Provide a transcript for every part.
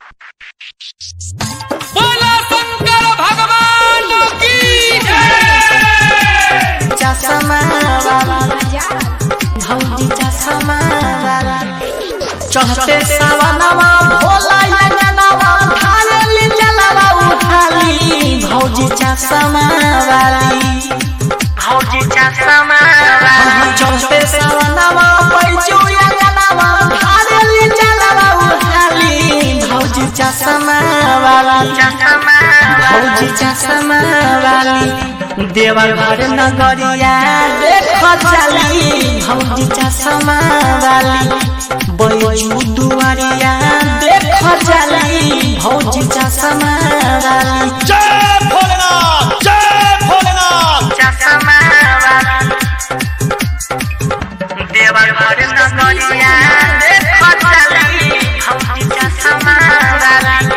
बोला शंकर भगवान की जय चश्मा वाला भौजी चश्मा वाला चढ़ते सवनवा भोला यनवा खाली जलवा उठाली भौजी चश्मा वाली भौजी चश्मा वाली चढ़ते सवनवा पैचू यनवा खाली जलवा उठाली भौजी चश्मा वाली भौजी चश्मा वाली देवर घर नगरिया देख चली भौजी चश्मा वाली बैजू दुआरिया देख चली भौजी चश्मा वाली जय भोलेनाथ जय भोलेनाथ देवर घर नगरिया देख चली भौजी चश्मा वाली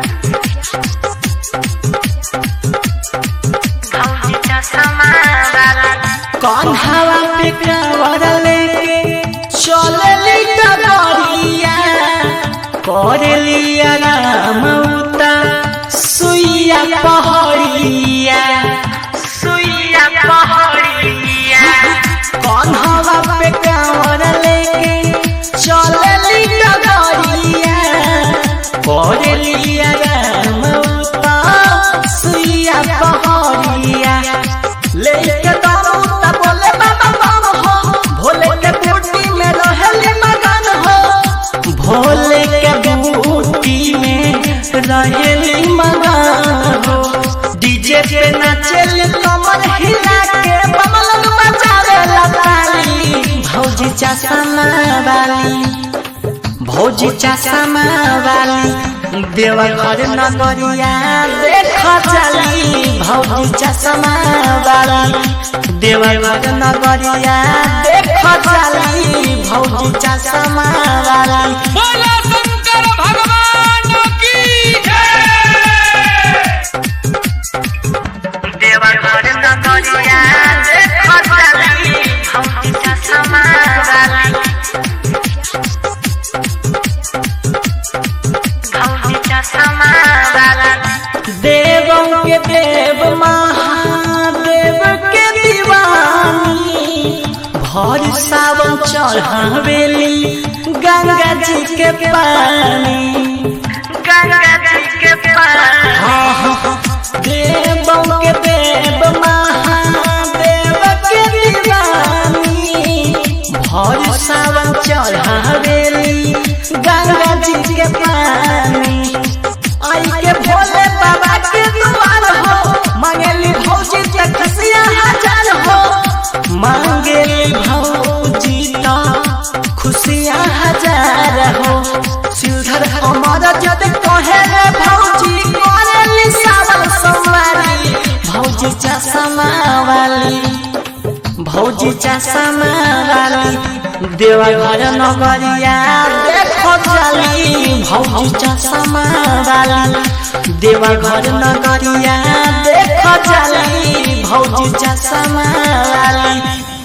भौजी चश्मा वाली कन्हवा पे कावर लेके चलली डगरिया करलिया राम उता सुइया पहड़िया सुइया पहड़िया कन्हवा पे कावर लेके चलली डगरिया करलिया राम उता सुइया पहड़िया लेके दारू त बोले बाबा बाबा हो भोले के बूटी में रहले मगन हो भोले के बूटी में रहले मगन हो डीजे पे नाचेले कमर हिला के बमलक बजावे ताली भौजी चश्मा वाली भौजी चश्मा वाली देवा घर नगरिया देख चली भौजी चश्मा वाली देवा घर नगरिया देख चली भौजी चश्मा वाली बोला शंकर भगवान की जय देवा घर नगरिया देख चली भौजी चश्मा वाली भौजी चश्मा वाली देवों के देव महादेव के दीवानी भर सावन चढ़ावेली गंगा जी के पानी गंगा जी के पानी देवों के देव महादेव के दीवानी भर सावन चढ़ावेली गंगा जी के पानी आई के भोले बाबा के दुआर हो मांगेली भौजी के खुशियाँ हजार हो मांगेली भौजी तो खुशियाँ हजार हो सिलधर अमर जद कहे रे भौजी करेली सावन सोमवारी भौजी चश्मा वाली भौजी चश्मा वाली देवा घर नगरिया देखो चली भौजी चश्मा वाली देवा घर नगरिया देखो चली भौजी चश्मा वाली